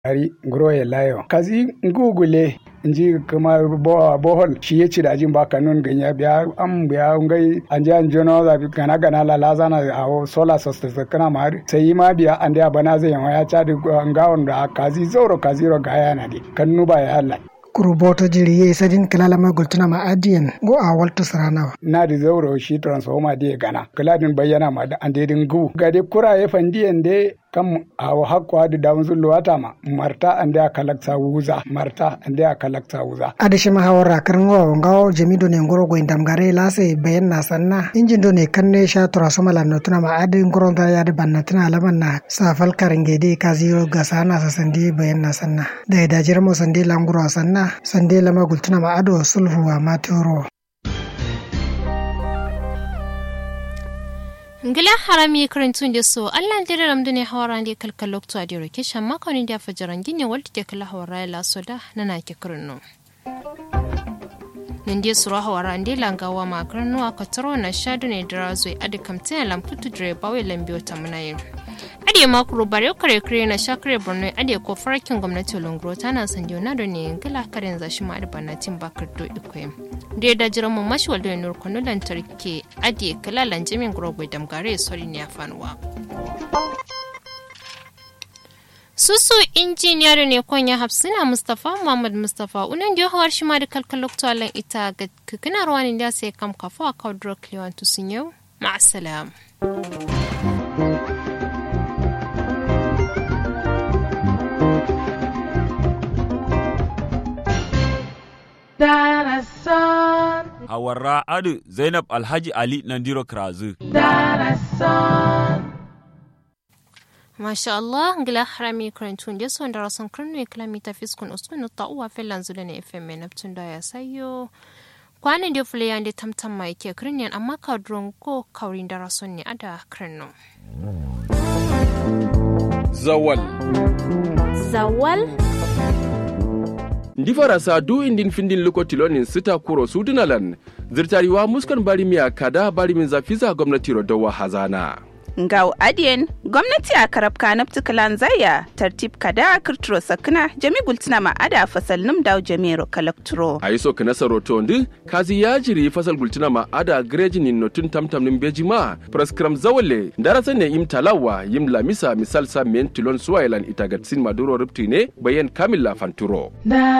ari groye layo kazi ngugule nji kuma bo bohol shi ya ci da jin baka nun ganya biya am biya ngai anje an jono da gana gana la la zana a sola sosta kana ma sai ma biya an da bana zai ya ca da ngawon da kazi zoro kazi ro gaya na di kan nuba ya Allah kuruboto jiri ye sadin kilala ma gultuna ma adiyan go a waltu sarana na da zauro shi transformer da gana kiladin bayyana ma da an dedin gu ga de kura ya fandiyan de kam a hakwa da damun zullu wata ma marta an da kalakta wuza marta an da kalakta wuza adashi ma hawara karin wa ngawo jamido ne ngoro go indam gare lase bayan na sanna injin do ne kanne sha tura soma la notuna ma adi ngoro da ya da banna tana alaman na safal karinge de kaziyo ga sana sa sandi bayan na sanna da da jirmo sandi languro sanna sande lama gultuna ma ado sulhu wa matoro ngila harami karantun da so allah dira ramdu ne hawara ne kalkal lokto a diro ke shan makonin da fajaran gine wadda ke kala hawara ya laso da na na ke kirno nan dai suru hawara ndi langawa ma kirno a kataro na shadu ne dira zoi adi kamtin lamputu dire bawai lambiyo ta munayin ade makuru bare kare kare na shakare borno ade ko farkin gwamnati longro tana san leonardo ne ngila karen zashi ma adbana tin bakar do ikoyi da da jiran mu mashi waldo nur kono lantarki ade kala lanjimin grogwe damgare sori ne afanwa susu injiniyar ne konya hafsina mustafa muhammad mustafa unan da hawar shi ma da kalkalokto alan ita ga kikina ruwanin da sai kam kafa a kawo kliwan tusun yau ma'asalam. Darasan. Hawarra Adu Zainab Alhaji Ali Nandiro Krazu. Darasan. Masha Allah, ngila harami karantun da son darasan karnu ya kilomita fiskun uskun ta uwa filan zuda na FM mai naftun da ya sayo. Kwanan da fule yan da tamtam mai ke kirniyan amma ka duron ko kaurin darason ne ada karnu. Zawal. Zawal? ndi farasa du indin findin luko tilonin sita kuro sudunalan zirtariwa muskan bari miya kada bari min zafiza gwamnati rodowa hazana Ngau adiyen gwamnati a karab kanab tukalan zaya tartib kada kirturo sakna jami gultina ma ada fasal num daw jamiro kalakturo. a yi so kana saroto ndi kazi ya jiri fasal gultina ma ada grejinin notun tamtam nin beji ma praskram zawale darasa ne im talawa yim lamisa misal sa men tilon suwailan itagatsin maduro rupti ne bayan kamila fanturo Da